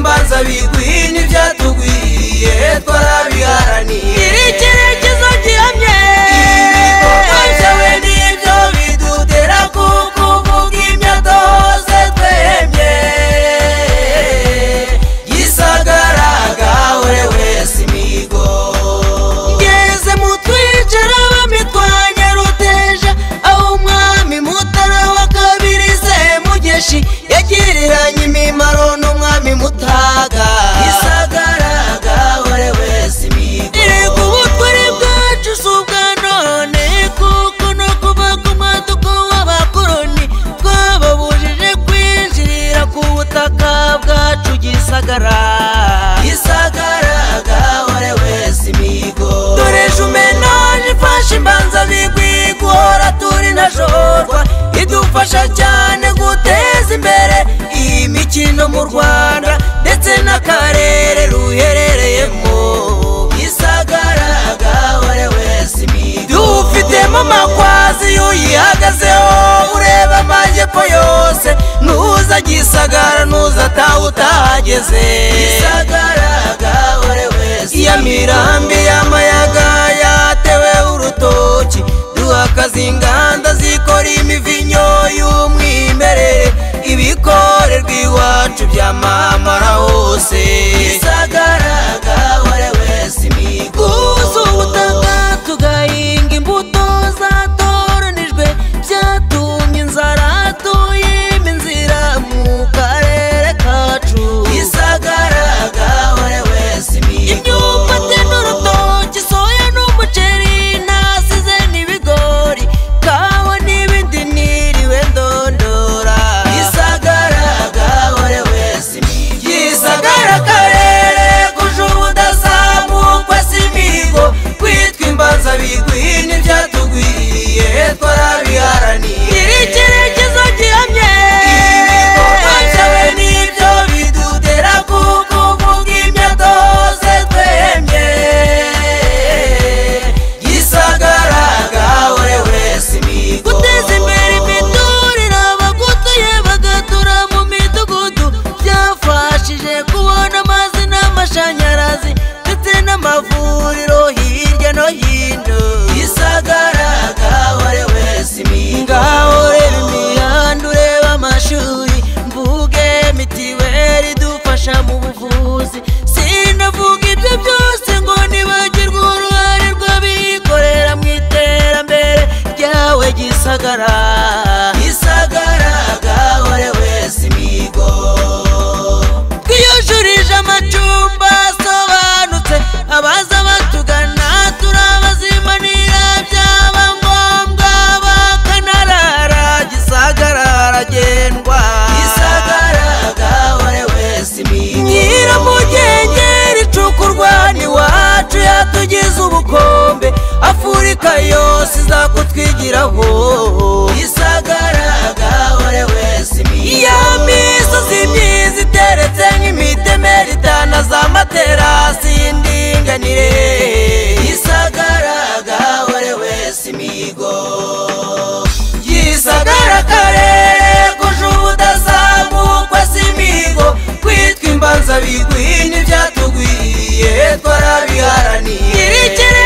bigwi n'ibyatugwiye twarabiharaniye iri icyerekezo gihamye ibikorwa byawe nibyo bidutera kuko uvuga imyatose twemye gisagaraga ure wese imigo ngeze mu twicara bamitwanya ruteja aho umwami mutara wa kabiri semugeshi yagiriranye imimaro n'umwami mutaga gisagaraga ure wese imigo Erega ubutwari bwacu si ubwa none kuko no kuva ku maduko w'abakoroni twababujije kwinjirira ku butaka bwacu gisagara gisagaraga ure wese imigo dukoresha umenaje ifasha imbanza bigwi guhora turi na jorwa idufasha cyane guteza imbere iyi mikino mu rwanda ndetse n'akarere ruherereyemo gisagaraga ure wese imigo dufitemo amakwazi iyo uyihagazeho ureba amajyepfo yose ntuza gisagara ntuza ataha utahageze gisagaraga ure wese iya mirambi y'amayaga yatewe urutoki duha akazi inganda zikora imivinyo y'umwimerere ibikorerwa iwacu byamamara hose gisagaraga ure wese imigo guhuza ubutaka tugahinga imbuto zatoranijwe byatumye inzara tuyima inzira mu karere kacu gisagaraga ure wese imigo imyumbati n'urutoki soya n'umuceri nasize n'ibigori kawa n'ibindi niriwe ndondora gisagaraga ure wese imigo gisagara akarere kuje ubudasambukwe si imihigo kwitwa imbanza bigwi n'ibyatugwiriye twarabiharaniye iri icyerekezo gihamye ibikorwa byawe nibyo bidutera kuko uvuga imyatose twemye gisagaraga ure wese imigo guteza imbere imiturire abagutuye bagatura mu midugudu byafashije kubona amazi n'amashanyarazi ndetse n'amavuriro hirya no hino gisagaraga ure wese imigo ngaho reba imihanda ureba amashuri mvuge mitiweli idufasha mu buvuzi sinavuga ibyo byose ngo nibagirwe uruhare rw'abikorera mu iterambere ryawe gisagara gisagaraga ure wese imigo twiyujurije amacumbi asobanutse abaza batugana turabazimanira byaba ngombwa bakanarara gisagara haragendwa gisagaraga ure wese imigo nyiramugenge ricukurwa n'iwacu yatugize ubukombe afurika yose izakutwigiraho gisagaraga ure wese imigo ya misozi myiza iteretse nk'imitemeri itana za materasi y'indinganire gisagaraga ure wese imigo gisagara akarere kuje ubudasambukwe si imihigo kwitwa imbanza bigwi n'ibyatugwiye twarabiharaniye iri iri